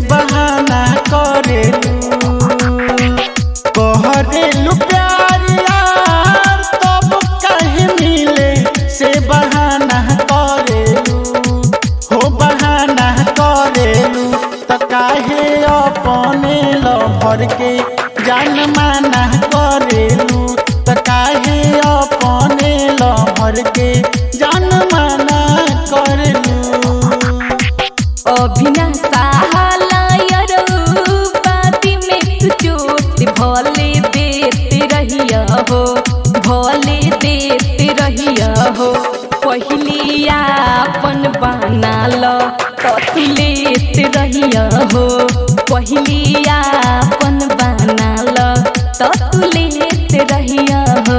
बहाना करेलू कहरेलू प्यार यार तब कहीं मिले से बहाना करेलू हो बहाना करेलू त काहे अपने लभर के जान माना करेलू त काहे अपने लभर के जान माना करेलू अभिनाशा बाती में तू चोट भले देते रहिया हो भले देते रहिया हो पहली आपन बना लो तो तू लेते रहिया हो पहली आपन बना लो तो तू लेते रहिया हो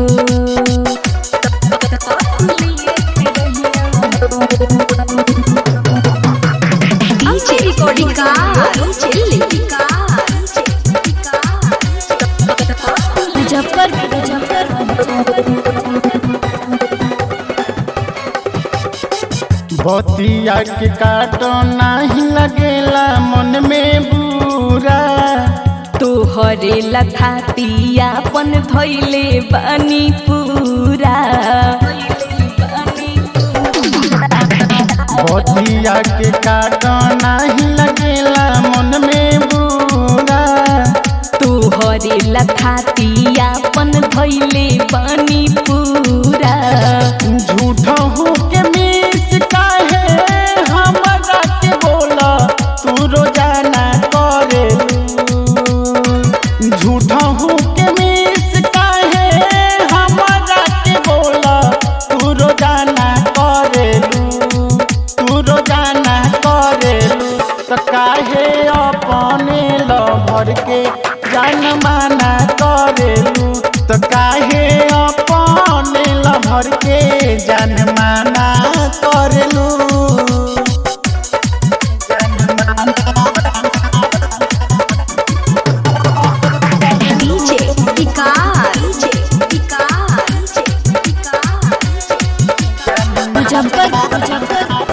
तो तू लेते DJ recording का चिल्ली मुजफ्फर बतिया के काटो नाही लगेला मन में बुरा तोहरे लथातियापन धैले बानी पूरा बतिया के काटो नाही लगेला मन में बुरा तोहरे लथातियापन धैले बानी पूरा झूठ हो के मिस काहे हमरा के बोला तू रोजाना करेलू झूठ हो के मिस काहे हमरा के बोला तू रोजाना करेलू तू रोजाना करेलू त काहे अपने लभर के जान माना करेलू त काहे अपने लभर के जान माना करेलू DJ विकास विकास मुजफ्फर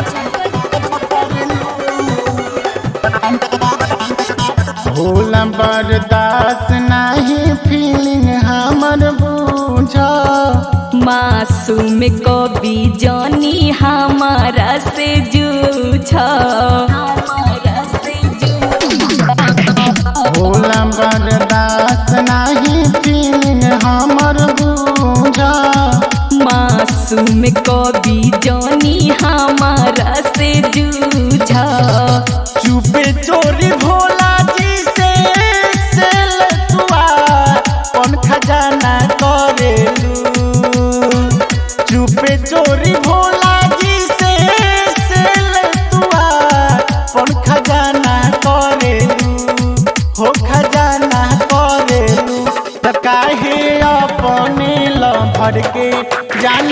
भोला बर्दाश्त नहीं फीलिंग हमर बूझ मासूम कवि जानी हमारा से जूझ भोला बर्दाश्त नहीं फीलिंग हमर बूझ मासूम कवि जानी हमारा से जूझ चुपे चोरी भोला जी से सेल तुआ कौन खजाना करेलू चुपे चोरी भोला जी से सेल तुआ कौन खजाना करेलू हो खजाना करेलू त काहे अपने लभर के जान